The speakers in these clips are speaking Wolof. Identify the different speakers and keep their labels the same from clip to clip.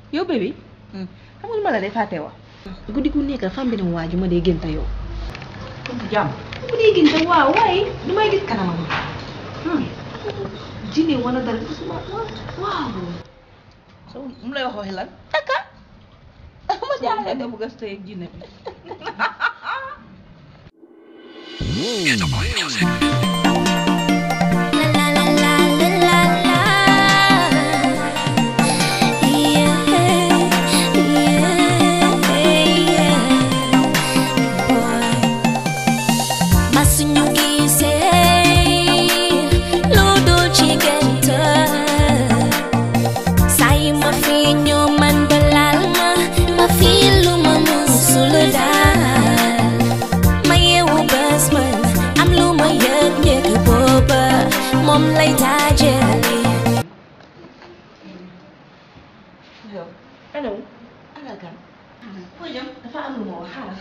Speaker 1: yow bébé xam nga lu ma la day fàtte wax guddi gu nekk fam bi ne waa ju ma dee gënta yow
Speaker 2: jàmm
Speaker 1: bu dee gënta waaw waaye du may gis kanamam jinne wala dara waaw
Speaker 2: so mu lay wax waxi lan taka ma jaaxle nga bëgg a sëy ak jinne bi
Speaker 3: Mom lay tajali
Speaker 2: yow
Speaker 1: allo
Speaker 2: ana kan
Speaker 1: foo jëm dafa am lu ma wax xaaral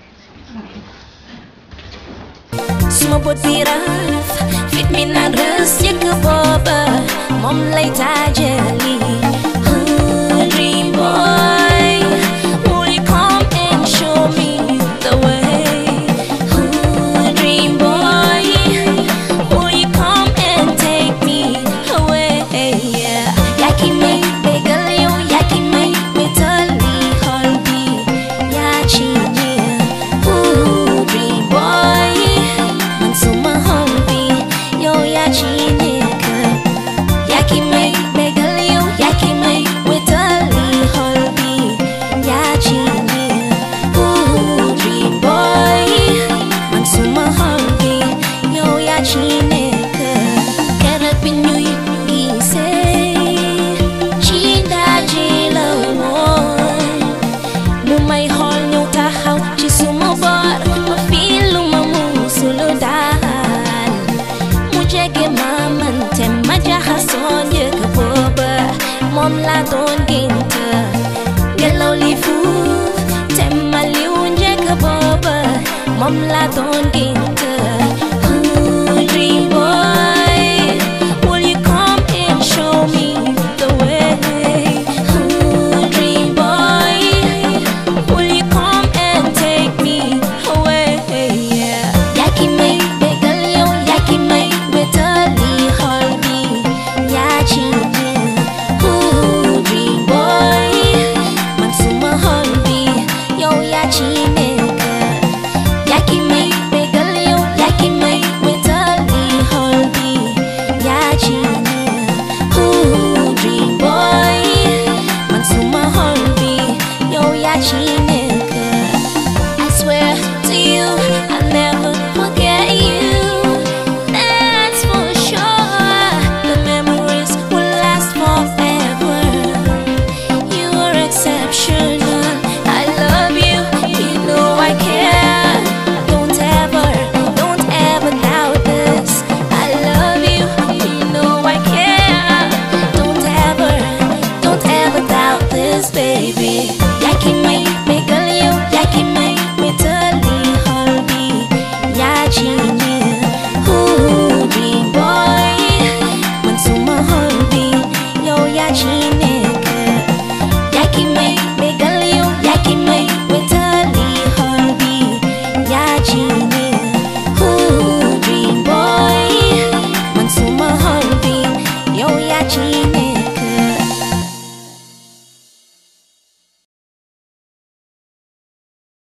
Speaker 1: xaaral
Speaker 3: suma bët bi raf fit mi naan rës yëkk booba moom lay taajali Oh, dream boy will you come and show me the way Oh, dream boy will you come and take me away yeah yaa ki may bégal yow yaa ki may wétali xol bi yaa ci neex Oh, dream boy man suma xol bi yow yaa ci nekk yaa ki may bégal yow yaa ki may wétali xol bi yaa ci neex Ooh, dream boy man suma xol bi yow yaa ci nekk keroog bi ñuy gisee ci ndaje la woon mu may xool ñëw taxaw ci suma boor ma fii lu ma musulu daal mu jege ma man te ma jaxasoo njëkk booba moom laa doon gént ngelaw li fuuf te ma liw njëkk booba moom laa doon gént